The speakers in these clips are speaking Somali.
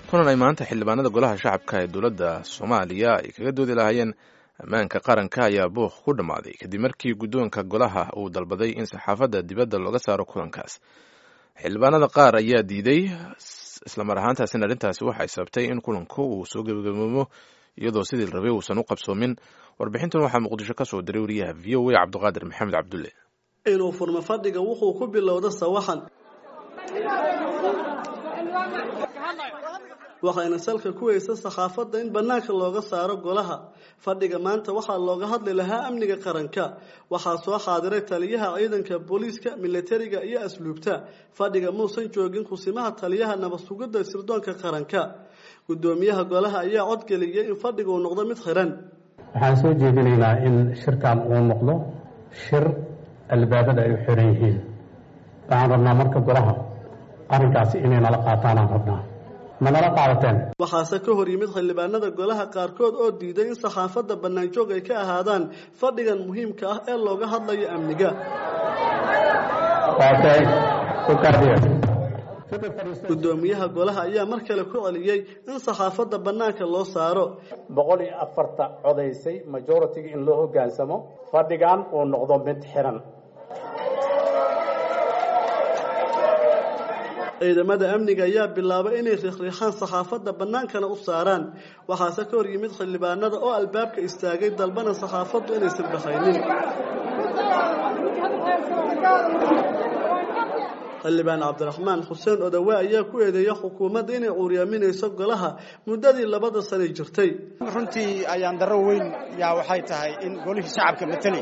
kulan ay maanta xildhibaanada golaha shacabka ee dowladda soomaaliya ay kaga doodi lahaayeen ammaanka qaranka ayaa buuq ku dhammaaday kadib markii guddoonka golaha uu dalbaday in saxaafadda dibadda looga saaro kulankaas xildhibaanada qaar ayaa diiday islamar ahaantaasina arrintaasi waxay sababtay in kulanku uu soo gebagaboomo iyadoo sidii la rabay uusan u qabsoomin warbixintan waxaa muqdisho ka soo diray wariyaha v o a cabdiqaadir maxamed cabdulle inuu furmo fadhiga wuxuu ku bilowda sawaxan waxayna salka ku weysa saxaafadda in bannaanka looga saaro golaha fadhiga maanta waxaa looga hadli lahaa amniga qaranka waxaa soo xaadiray taliyaha ciidanka booliiska milatariga iyo asluubta fadhiga muusan joogin kusimaha taliyaha nabadsugidda sirdoonka qaranka guddoomiyaha golaha ayaa codgeliyay in fadhiga uu noqdo mid xiran waxaan soo jeedinaynaa in shirkan uu noqdo shir albaabada ay u xiran yihiin waxaan rabnaa marka golaha arrinkaasi inay nala qaataanaan rabnaa ma nala qaadateen waxaase ka hor yimid xildhibaanada golaha qaarkood oo diiday in saxaafadda bannaanjoog ay ka ahaadaan fadhigan muhiimka ah ee looga hadlayo amniga guddoomiyaha golaha ayaa mar kale ku celiyey in saxaafadda bannaanka loo saaro boqol iyo afarta codaysay majoritiga in loo hoggaansamo fadhigan uu noqdo mid xiran ciidamada amniga ayaa bilaabay inay riixriixaan saxaafadda bannaankana u saaraan waxaase ka hor yimid xildhibaanada oo albaabka istaagay dalbana saxaafaddu inay sirbaxaynin xildhibaan cabdiraxmaan xuseen odawe ayaa ku eedeeya xukuumadda inay cuuriyaaminayso golaha muddadii labada sanay jirtay runtii ayaan darro weyn yaa waxay tahay in golihii shacabka matelay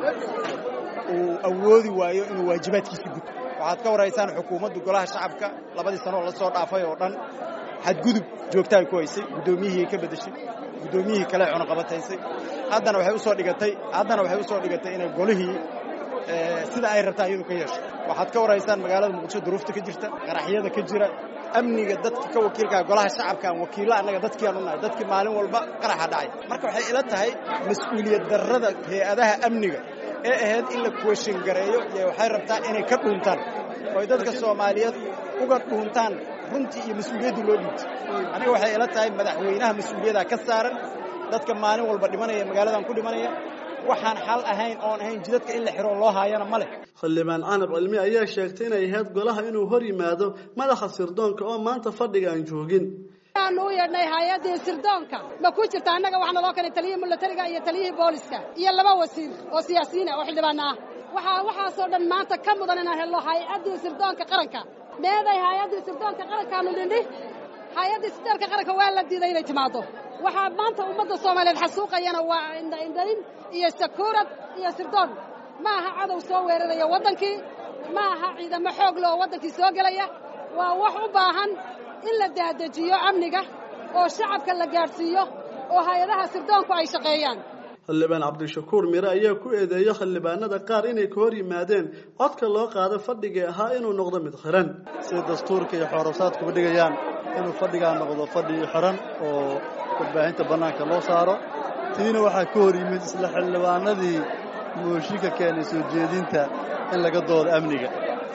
uu awoodi waayo inuu waajibaadkiisa guto waxaad ka waraysaan xukuumaddu golaha shacabka labadii sanoo la soo dhaafay oo dhan xadgudub joogta ay ku haysay guddoomiyihii ka beddeshay guddoomiyihii kale cunaqabataysay haddana waxay usoo dhigatay haddana waxay usoo dhigatay inay golihii sida ay rabtaa iyadu ka yeesho waxaad ka waraysaan magaalada muqdisho duruufta ka jirta qaraxyada ka jira amniga dadka ka wakiilkaa golaha shacabka aan wakiilla annaga dadkiiaan unahay dadkii maalin walba qaraxa dhacay marka waxay ila tahay mas-uuliyad darrada hay-adaha amniga ee ahayd in la kuweshin gareeyo iyo waxay rabtaa inay ka dhuuntaan oo ay dadka soomaaliyeed uga dhuuntaan runtii iyo mas-uuliyaddii loo dhiibtay aniga waxay ila tahay madaxweynaha mas-uuliyaddaa ka saaran dadka maalin walba dhimanaya magaaladan ku dhimanaya waxaan xal ahayn oon ahayn jidadka in la xiro loo haayana ma leh xildhibaan canab cilmi ayaa sheegtay inay ahayd golaha inuu hor yimaado madaxa sirdoonka oo maanta fadhiga aan joogin aanu u yeedhnay hay-addii sirdoonka ma ku jirta annaga waxaa naloo keenay taliyihii milatariga iyo taliyihii booliska iyo laba wasiir oo siyaasiyiin ah oo xildhibaana ah waxaa waxaasoo dhan maanta ka mudan inaan helno hay-addii sirdoonka qaranka meeday hay-addii sirdoonka qarankaanu nidhi hay-addii sirdoonka qaranka waa la diiday inay timaado waxaa maanta ummadda soomaaliyeed xasuuqayana waa indhaindhayn iyo sakuurad iyo sirdoon ma aha cadow soo weeraraya waddankii ma aha ciidamo xoog le oo waddankii soo gelaya waa wax u baahan in la daadejiyo amniga oo shacabka la gaadhsiiyo oo hay-adaha sirdoonku ay shaqeeyaan xildhibaan cabdishakuur mire ayaa ku eedeeya xildhibaanada qaar inay ka hor yimaadeen codka loo qaado fadhigii ahaa inuu noqdo mid xiran sida dastuurka iyo xoorosaadkuba dhigayaan inuu fadhigaa noqdo fadhi xiran oo warbaahinta bannaanka loo saaro tiina waxaa ka hor yimid isla xildhibaanadii mooshinka keenay soo jeedinta in laga doodo amniga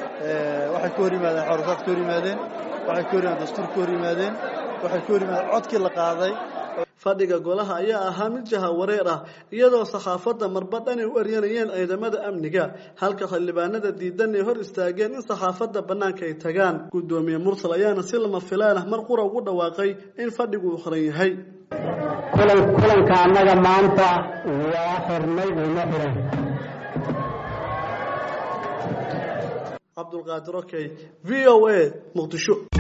waxay ka hor yimaadeen xoorosaad ka hor yimaadeen waxay ka hor yimaadeen dastuur ka hor yimaadeen waxay ka hor yimaadeen codkii la qaaday fadhiga golaha ayaa ahaa mid jaha wareer ah iyadoo saxaafadda marba dhan ay u eryanayeen ciidamada amniga halka xildhibaanada diidan ay hor istaageen in saxaafadda bannaanka ay tagaan guddoomiye mursal ayaana si lama filaan ah mar qura ugu dhawaaqay in fadhigu uu xiran yahay kulanka annaga maanta waa xirnay uma xiran cabdulqaadir okey v o a muqdisho